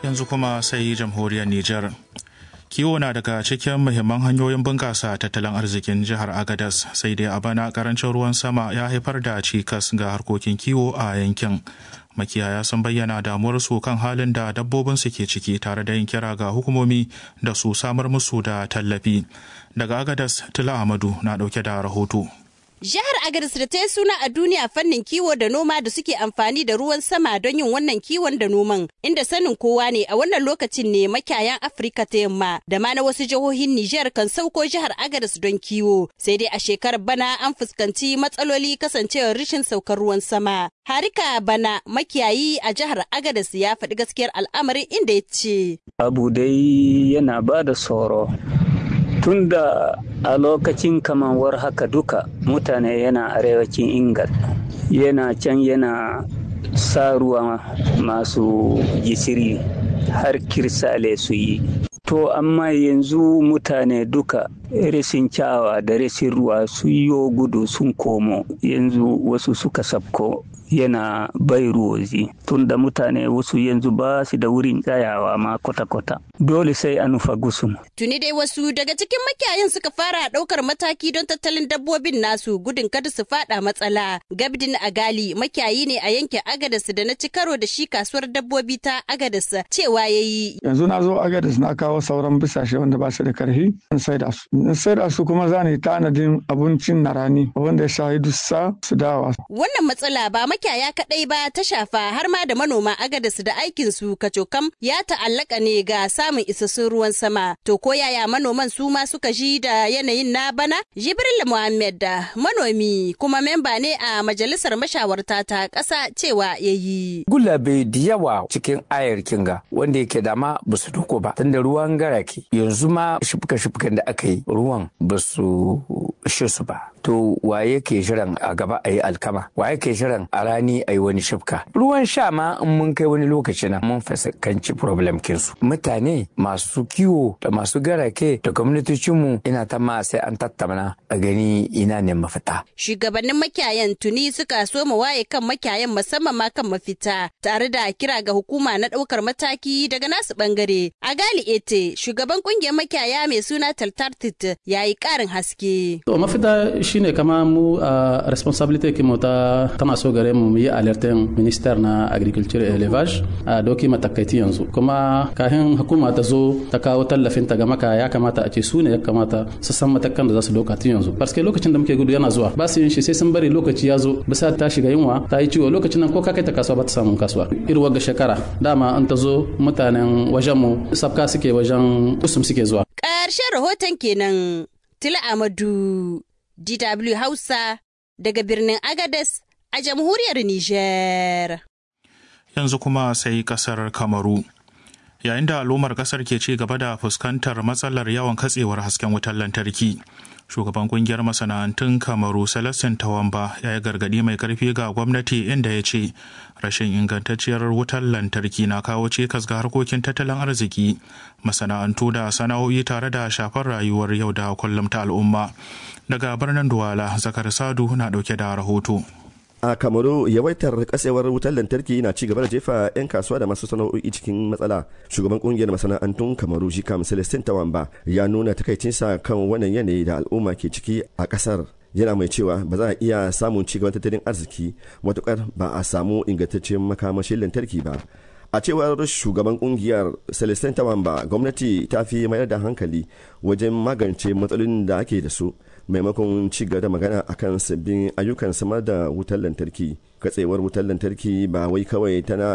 yanzu kuma sai jamhuriyar Nijar. Kiwo na daga cikin muhimman hanyoyin bunƙasa tattalin arzikin jihar Agadas sai dai a bana karancin ruwan sama ya haifar da cikas ga harkokin kiwo a yankin. Makiyaya sun bayyana damuwarsu kan halin da dabbobinsu ke ciki tare da yin kira ga hukumomi da su samar musu da tallafi. Daga Agadas, Tila Ahmadu na ɗauke da rahoto. Jihar Agadez da ta yi suna a duniya fannin kiwo da noma da suke amfani da ruwan sama don yin wannan kiwon da noman, inda sanin kowa ne a wannan lokacin ne makiyayan Afirka ta yamma da ma na wasu jihohin Nijar kan sauko jihar Agadez don kiwo. Sai dai a shekarar bana an fuskanci matsaloli kasancewar rashin saukar ruwan sama. Harika bana makiyayi a jihar Agadez ya faɗi gaskiyar al'amarin inda ya ce. Abu dai yana ba da tsoro. tunda a lokacin kamar haka duka mutane yana arewacin ingal yana can yana sa ruwa masu gisiri har kirsale su yi to amma yanzu mutane duka rashin kyawa da rashin ruwa sun yi gudu sun komo yanzu wasu suka sabko yana bai ruwozi tunda mutane wasu yanzu ba su da wurin tsayawa ma kwata-kwata dole sai a nufa gusum. Tuni dai wasu daga cikin makiyayin suka fara ɗaukar mataki don tattalin dabbobin nasu gudun kada su fada matsala. Gabdin Agali makiyayi ne a yankin Agadas da na ci karo da shi kasuwar dabbobi ta Agadas cewa ya yi. Yanzu na zo Agadas na kawo sauran bisashe wanda ba su da karfi in saida su. In saida su kuma za ni tanadin abincin na rani wanda ya shahi dussa su dawa. Wannan matsala ba makiyaya kaɗai ba ta shafa har ma da manoma Agadas da aikin su kacokam ya ta'allaka ne ga samun isassun ruwan sama. To ko yaya manoman su ma suka ji da yanayin na bana? Jibril Muhammad da manomi kuma memba ne a majalisar mashawarta ta ƙasa cewa ya yi. Gulabe da yawa cikin ayar kinga wanda yake dama ba su doko ba tunda ruwan garake yanzu ma shifka-shifkan da aka yi ruwan ba su shi su ba. To waye ke shirin a gaba a yi alkama? Waye ke shirin a rani a yi wani shifka? Ruwan sha ma in mun kai wani lokaci na mun fuskanci problem kinsu. Mutane masu kiwo da masu garake da gwamnatocinmu ina ta ma sai an tattauna a gani ina ne mafita. Shugabannin makiyayan tuni suka so mu waye kan makiyayan musamman ma kan mafita tare da kira ga hukuma na ɗaukar mataki daga nasu bangare. A gali ete shugaban kungiyar makiyaya mai suna Taltartit ya yi ƙarin haske. To mafita shine kama mu a responsibility kinmu ta tana so gare mu mu yi alertin minister na agriculture and elevage a doki matakaiti yanzu kuma kafin hukuma ta zo ta kawo tallafin ta ga maka ya kamata a ce su ne ya kamata su san matakan da za su dauka tun yanzu parce lokacin da muke gudu yana zuwa ba su yin shi sai sun bari lokaci ya zo bisa ta shiga yunwa ta yi ciwo lokacin nan ko ka kai ta kasuwa ba ta samun kasuwa irin ga shekara dama an ta zo mutanen wajen mu sabka suke wajen usum suke zuwa ƙarshen rahoton kenan tila amadu DW Hausa daga birnin Agades a jamhuriyar Nijar. Yanzu kuma sai kasar Kamaru. Yayin da al'ummar kasar ke ci gaba da fuskantar matsalar yawan katsewar hasken wutar lantarki. Shugaban kungiyar masana'antun Kamaru Celestin Tawamba ya yi gargadi mai karfi ga gwamnati inda ya ce rashin ingantacciyar wutar lantarki na kawo cikas ga harkokin tattalin arziki masana'antu da sana'o'i tare da shafar rayuwar yau da kullum ta al'umma. daga birnin duwala zakar sadu na dauke da rahoto a kamaru yawaitar kasewar wutar lantarki na ci gaba da jefa 'yan kasuwa da masu sana'o'i cikin matsala shugaban kungiyar masana'antun kamaru shi kam celestin tawamba ya nuna takaicinsa kan wannan yanayi da al'umma ke ciki a kasar yana mai cewa ba za a iya samun cigaban tattalin arziki matukar ba a samu ingantaccen makamashin lantarki ba a cewar shugaban kungiyar celestin tawamba gwamnati ta fi mayar da hankali wajen magance matsalolin da ake da su maimakon ci gaba da magana akan sabbin ayyukan samar da wutar lantarki katsewar wutar lantarki ba wai kawai tana